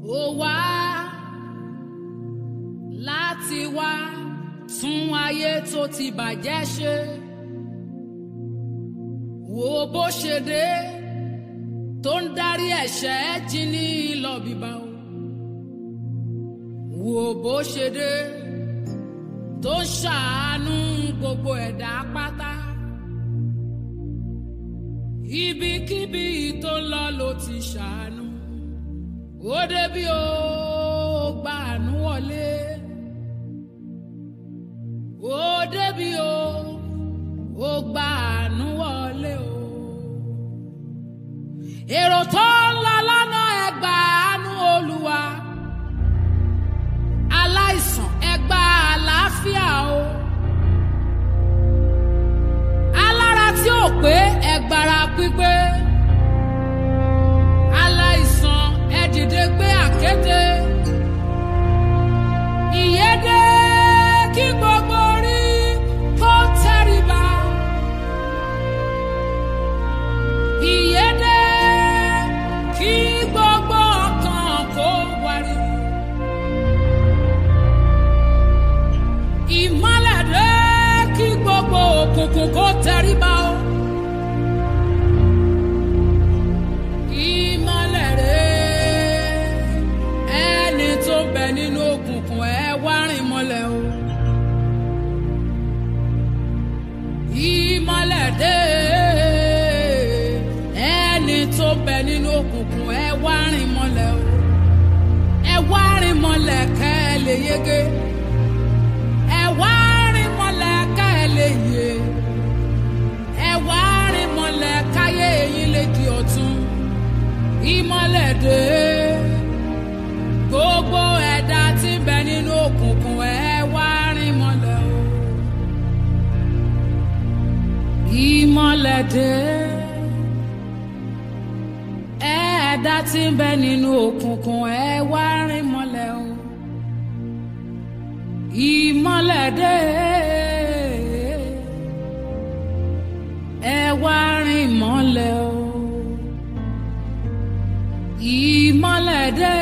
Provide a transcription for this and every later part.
ó wá láti wá tún ayé tó ti bàjẹ́ ṣe wo bó ṣe dé tó ń darí ẹ̀ṣẹ̀ jí ní lọ bíbá o wo bó ṣe dé tó ń ṣàánú gbogbo ẹ̀dá pátá ibikíbi tó ń lọ ló ti ṣàánú ó débi ó gba àánú wọlé ó débi ó ó gba àánú wọlé o èrò tó ń lọ lọ́nà ẹgbà àánú olúwa aláìsàn ẹgbà àlàáfíà o alára tí ò pé ẹgbàrá pípé aláìsàn ẹ dìde gbé àkété ìyédè kí gbogbo orí kó tẹríba ìyédè kí gbogbo ọkàn kó wariwo ìmọ́lẹ̀ dé kí gbogbo òkùnkùn kó tẹríba o. ìmọ́lẹ̀ dé ẹni tó ń bẹ nínú òkùnkùn ẹ wá rìn mọ́lẹ̀ o. ìmọ́lẹ̀ dé ẹni tó ń bẹ nínú òkùnkùn ẹ wá rìn mọ́lẹ̀ o. ẹ wá rìn mọ́lẹ̀ kẹ́ ẹ lè yege ẹ wá rìn mọ́lẹ̀ ká ẹ lè yè ẹ wá rìn mọ́lẹ̀ káyé yín lè di ọ̀tun ìmọ́lẹ̀ dé gbogbo ẹ̀dá tí ń bẹ nínú òkùnkùn ẹ wá rìn mọ́lẹ̀ o ìmọ́lẹ̀ dé ẹ̀dá tí ń bẹ nínú òkùnkùn ẹ wá rìn mọ́lẹ̀ o ìmọ́lẹ̀ dé ẹ wá rìn mọ́lẹ̀ o ìmọ́lẹ̀ dé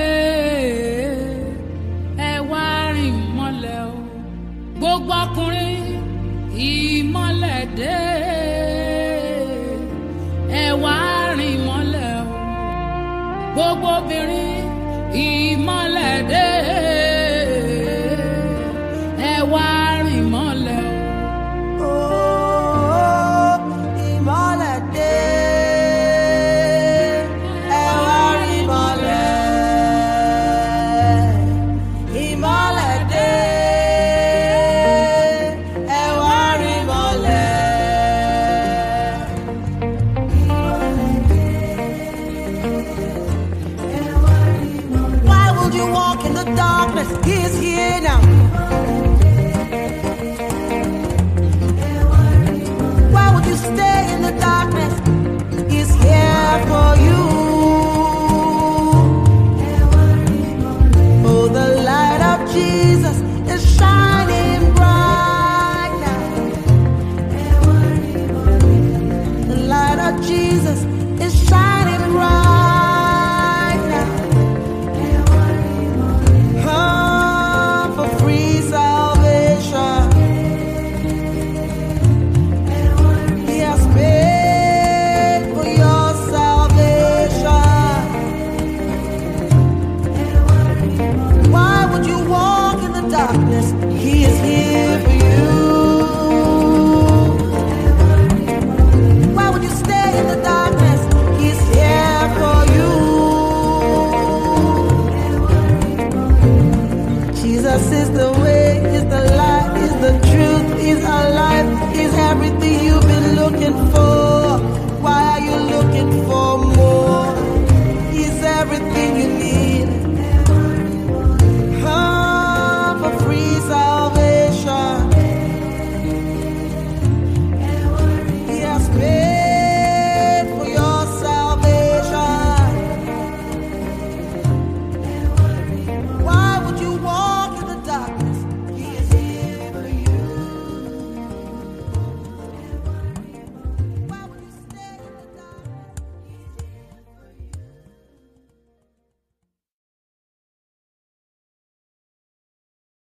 ẹ wá rìn mọ́lẹ̀ o gbogbo ọkùnrin ìmọ́lẹ̀ dé ẹ wá rìn mọ́lẹ̀ o gbogbo obìnrin ìmọ́lẹ̀ dé ẹ wá rìn mọ́lẹ̀ o. Oh, ìmọ́lẹ̀ dé, ẹ wá rí ìmọ́lẹ̀. Ìmọ́lẹ̀ dé, ẹ wá rí ìmọ́lẹ̀. Why would you walk in the darkness? He is here now.